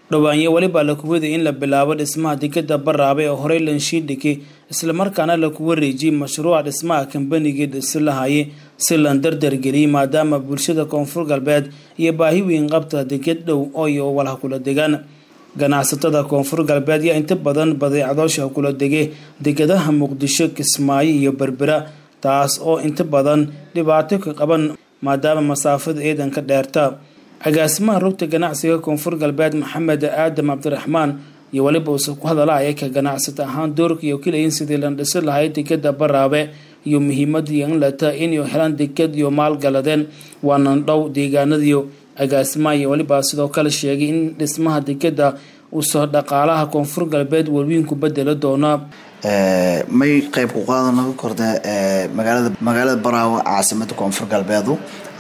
dhowaanyo welibaa la kuwaday in la bilaabo dhismaha dekeda baraabe oo horey lanshiidhiki islamarkaana laku wareejiyey mashruuca dhismaha kambanigii dhisi lahaye si lan dardargeliyey maadaama bulshada koonfur galbeed iyo baahi weyn qabta deked dhow ooyo walha kula degaan ganacsatada koonfur galbeed yaa inta badan badeecadoosha kula dege dekadaha muqdisho kismaayo iyo berbera taas oo inta badan dhibaato ka qaban maadaama masaafada ciidanka dheerta agaasimaha rugta ganacsiga koonfur galbeed maxamed aadam cabdiraxmaan iyo weliba uuse ku hadalaya ka ganacsata ahaan doorka iyo kilayin sidii la dhisi lahay dekeda baraabe iyo muhiimadii in lata inay helaan deked iyo maalgaladeen waana dhow deegaanadiyo agaasimaha iyo weliba sidoo kale sheegay in dhismaha dekeda uusoo dhaqaalaha koonfur galbeed welwiin ku bedeli doona may qeyb ku qaadan laga korda magaalada magaalada baraawo caasimada koonfur galbeedu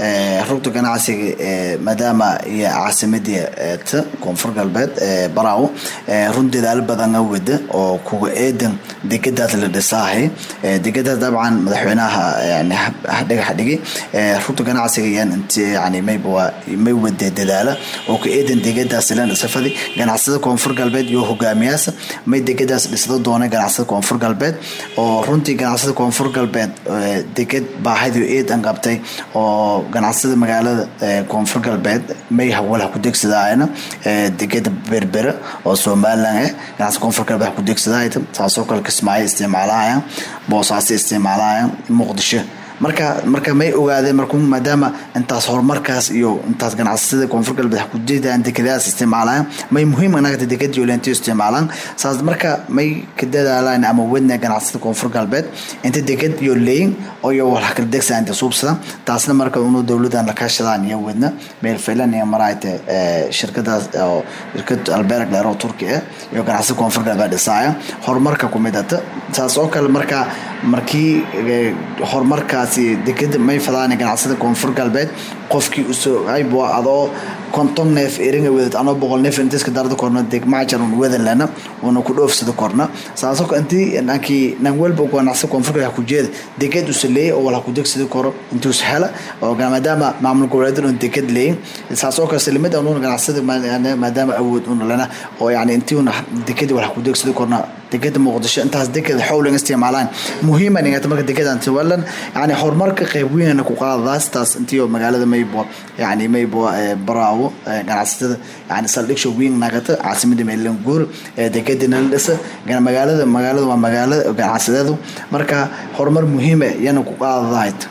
rugta ganacsiga maadaama iyo caasimadii ta koonfur galbeed baraawo run dadaalo badan a wada oo kuga eedan dekadaas la dhisaahay dekadaas dabcan madaxweynaha yani dhagax dhigay rugta ganacsiga yan int yani mayba may wada dadaala oo ka eedan dekadaas la dhisafadi ganacsada koonfur galbeed iyo hogaamiyaasa may dekadaas dhisda doona ganacsada koonfur galbeed oo runtii ganacsada koonfur galbeed deked baahidii eedan qabtay oo ganacsada magaalada koonfur galbeed may hawal ha ku degsadaayna dekeda berbera oo somalilan eh ganacsada koonfur galbeed ha ku degsadaayta saasoo kale kismaayo isticmaalahaya boosaaso isticmaalahaya muqdisho marka marka may ogaadeen marku maadaama intaas horumarkaas iyo intaas ganacsada koonfur galbeed kujeedaan dekadaas isticmaalaan may muhiim anagta dekad yoolentiyo isticmaalaan saas marka may ka dadaalaan ama wadna ganacsada koonfur galbeed inta dekad iyo leyin oo iyo wax kala degsa inta suubsada taasna marka unu dowladan la kaashadaan iyo wadna meel filan iyo maraayte shirkadaas oo shirkad alberg dheer oo turki ah iyo ganacsada koonfur galbeed dhisaaya horumarka ku midata saas oo kale marka markii horumarkaas dekeda may fadaan ganacsada koonfur galbeed qofkii usoo aybo adoo konton neef eringa wedad anoo boqol neef intiska darada korna degmajar un wedan lena una ku dhoofsada korna saaso intii nankii nan walba ganacsada koonfur galbeed ku jeeda deked usa leeya oo wala ku degsada koro intuus hela oo maadaama maamul goboleedan un deked leeyin saasoo kale salimada ununa ganacsada maadaama awood una lena oo yani intii una dekedi wala ku degsada korna dekeda muqdisho intaas dekeda xowlan isticmaalaan muhiima nigata marka dekedan tiwalan yani horumarka qayb weynana ku qaadadaas taas intii magaalada maybo yani maybo baraawo ganacsatada yani saldhigsho weyn nagata caasimada meelanguur dekedina la dhisa magaalada magaalada waa magaalo ganacsadeedu marka horumar muhiima yana ku qaadadahayd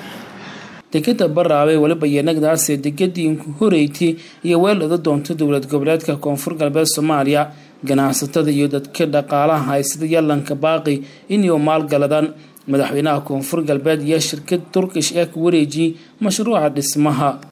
dekeda baraabe weliba yanagdaase dekadii horeyti iyo weel oda doonta dowlad goboleedka koonfur galbeed soomaaliya ganacsatada iyo dadka dhaqaalaha haysada yalanka baaqi inay maalgaladaan madaxweynaha koonfur galbeed iyo shirkad turkish ee ku wareejiyey mashruuca dhismaha